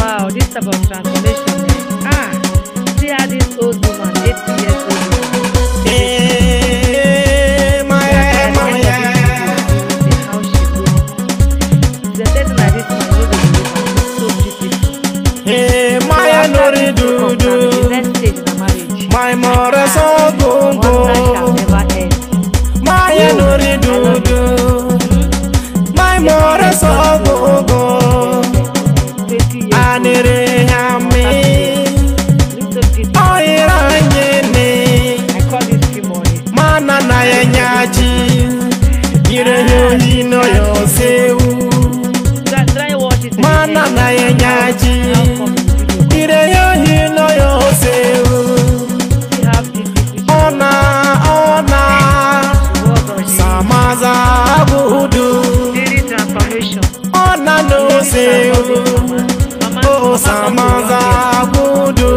Wow, this type of transformation. eh? Ah, see how this old woman, 80 years old woman, Eh, my, at the my, end of this video, see how she look. The person like this man, you know the woman, so beautiful. eh, So my after nori this broke up, now the dudu, next stage in a marriage. my more so One life shall gongo, never end. my nori dudu, my more so gongo, 20 years anire hami, old. Little beauty. oira nyene, I call this Kimori. mana na ya nyaji, ire yo hino yo sewu, Try, try watch it. mana again. na ya nyaji, How come the video ire yo hino yo sewu. See how beautiful she Ona, ona, was or she samaza budu. Daily transformation. Ona no se, Mama, oh samaza budu.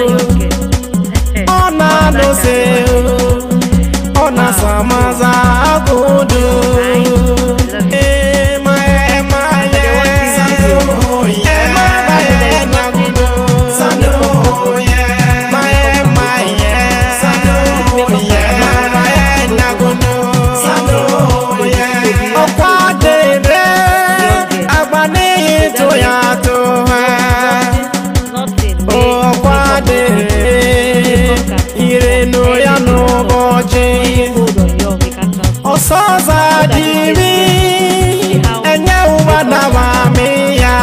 Ona no se, ona samaza budu. Eh, my, eh, my, eh, oh, yeah, my, eh, na budu. Oh, yeah, my, eh, my, eh, oh, yeah, my, eh, na budu. Oh, yeah. Ọkwa dere, agbanihi to ya to ha. Nothing. Ọkwa dere, irenu ya n'ụbọchị. Hold on, yo, we can transform. Ọsọ zadiri, enye ụwa na mami ya.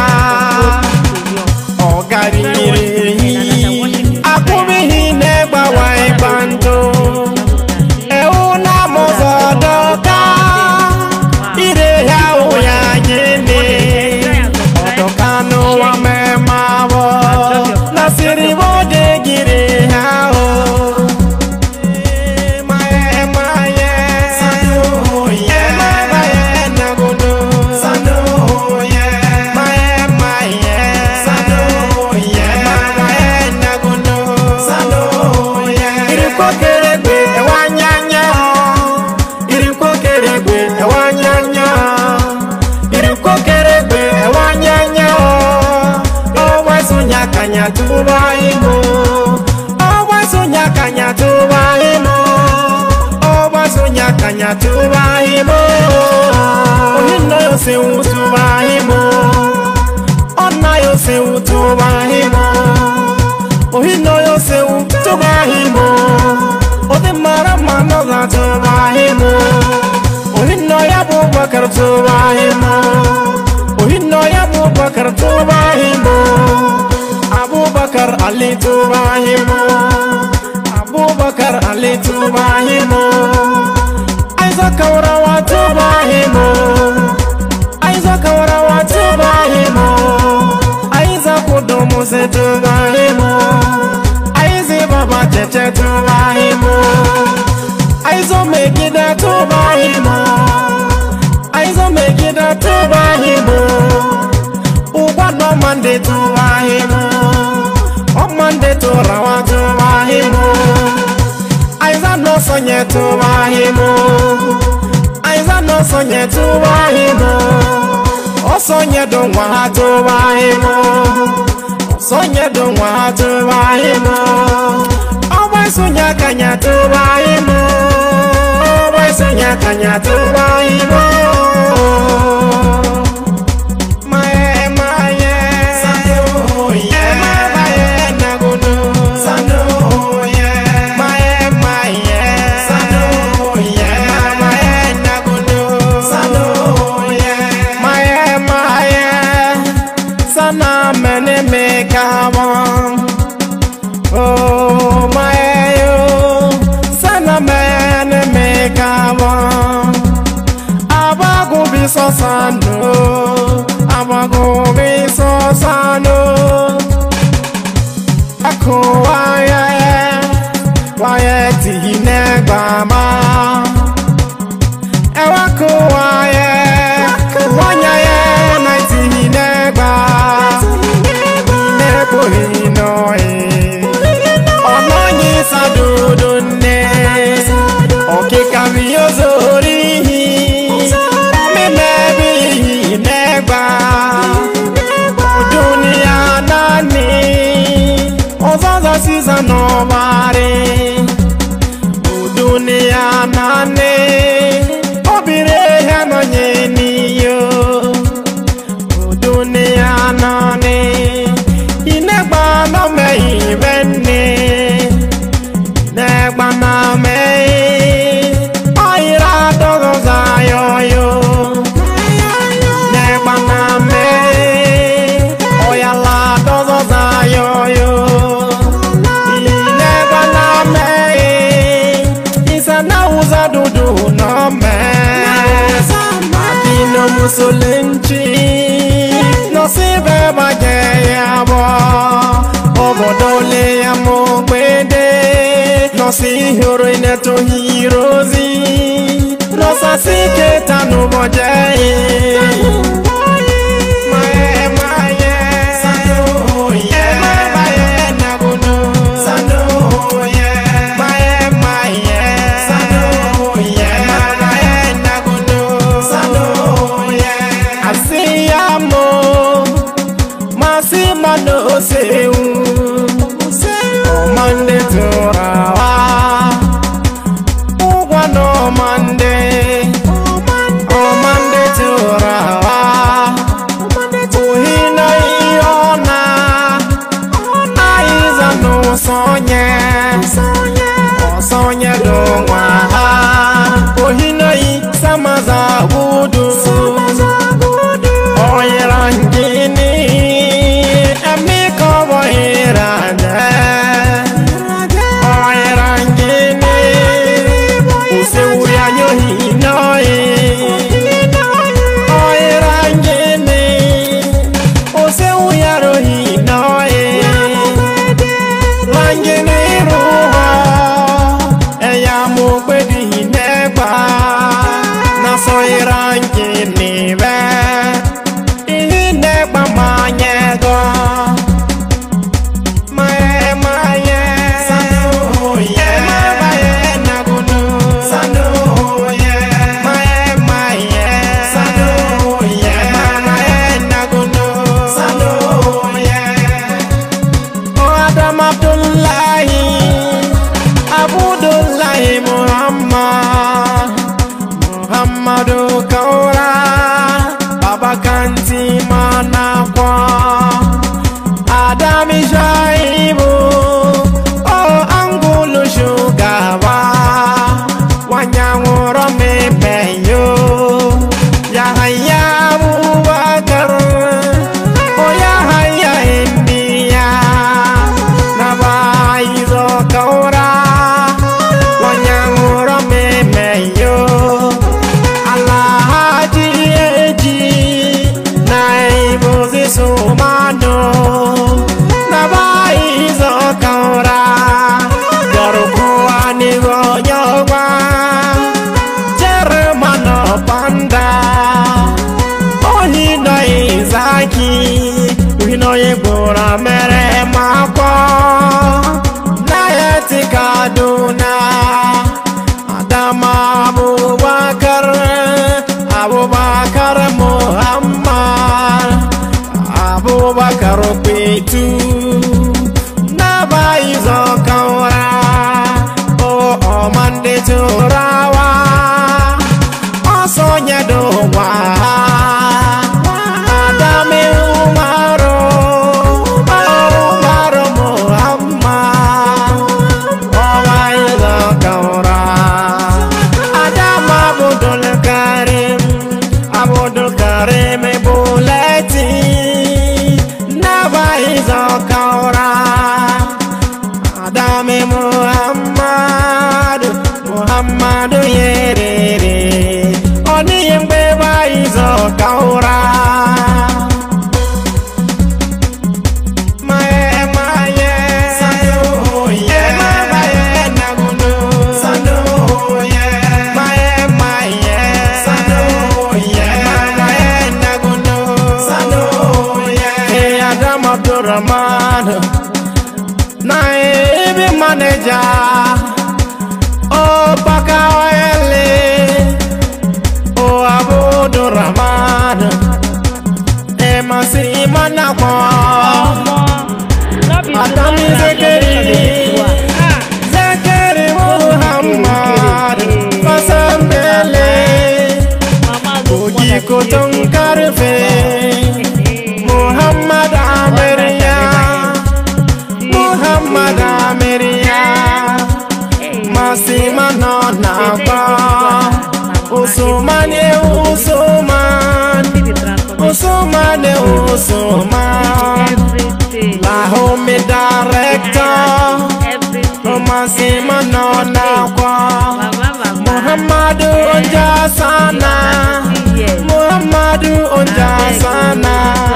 Ọ gariri ehi, akwụbighị na-egbawa ịgba ndụ. Ewu na mụzọ dọka, ire ya ụya gịnị. Ọdọka n'ụwa mmemme abụọ, na siri bode gịrị ha o. Kanya tuba imo, ọgba sonya kanya tuba imo ọgbasunya kanya tubahimo ohinna yose wutubahimo ọna yose wutubahimo ohinna yose wutubahimo ode mara mano ga tubahimo ohinna ya bubakar tubahimo ohinna ya bubakar tubahimo abubakar ali tubahimo abubakar ali tubahimo aiza kaurawa tubahimo aiza kaurawa tubahimo aiza kudumu se tubahimo aizi baba tete tubahimo aizo megida tubahimo aizo megida tubahimo ugwano mande tubahimo ọmọdé tó ra wá tó máa hí mu àìsàn náà sọnyẹ tó máa hí mu àìsàn náà sọnyẹ tó máa hí mu ó sọnyẹ dùn wá tó máa hí mu ó sọnyẹ dùn wá tó máa hí mu ọmọ ìsúnyẹ kànyà tó máa hí mu ọmọ ìsúnyẹ kànyà tó máa hí mu. Maye, maye, oh yeah, maye, nagudu, oh yeah, maye, maye, oh yeah, maye, nagudu, oh yeah, maye, maye, sana mene me kawan, oh maye yo, sana mene me kawan abagubi sosano abagubi sosano ako waye waye tihine gbama ewa ko waye wanyaye na tihine gba nebo hinoye ọ̀nà yìí sàdúdú nne òkìkà mi yóò sórí mímẹ́ bí mẹ́gbà dúníà ne anane inegba no me ibenne negba na me oira dogo zayoyo negba na me oyala dogo zayoyo inegba na me isana uza dudu no me Adino musolenchi nọsibe baje ya bụ obodo le ya mụ gbede nọsi hụrụ inetoghị irozi nọsasi keta n'ụbọje Asiyamo masị mmanụ osewu ọmande tụrawa ụgwọ na ọmande ọmande tụrawa ohi na ihe ọ na aịza n'ụsọnye ọsọnye dụnwa ha ohi na yi samaza gudu oyera ngini emi kobo irade oyera ngini usewu ya nyohi noyi oyera ngini usewu ya rohi noyi langini ruho eya mo gbedi negba na so ira ngini be ihe na-egba m anya ego Maye, maye. Emabaye nagunu. Maye, maye. Emabaye nagunu. O Adam Abdullahi, Abudullahi Muhammad, Muhammadu Kaura, Baba Kanti Manakwa, Adami Shaibu, O Angulu Shugaba, Wanyanguro Mepeyo, Yahaya Abubakar, O Yahaya India, Nabaizo Kaura, Wanyanguro Mepeyo, Alhaji Eji Naibu Sumano Nabaizo Kaura Yorukuwa Nigo Yogwa Jeremano Panda Ohino Izaki Uhino Yegbura Mere Mako Nayeti Kaduna Adama Abubakar Abubakar Muhammad Abubakar Pitu Naba Izo Kaura O Omande Turawa Osonye Dowa Adame Umaru Umaru Muhammad Owa Izo Kaura Adam Abdul Karim Abdul Karim Buleti Naba Izo Kaura Adam Muhammad Muhammad Yerere Oni Yembe Ba Izo Kaura Maye Maye Ema Baye Nagunu Maye Maye Ema Baye Nagunu Hey Adam Abdurrahman na ebe maneja o baka ele o abudu rahman e masi manakwa no be Adami Zekeri. zekeri muhammad fasambele mama go oji koton karfe Umasima nọ na-agba Usumane Usuman Usumane Usuman Everything. La home director Umasima nọ na-agba Mama, mama. Muhammadu Onja Sana Yes. Muhammadu Onja Sana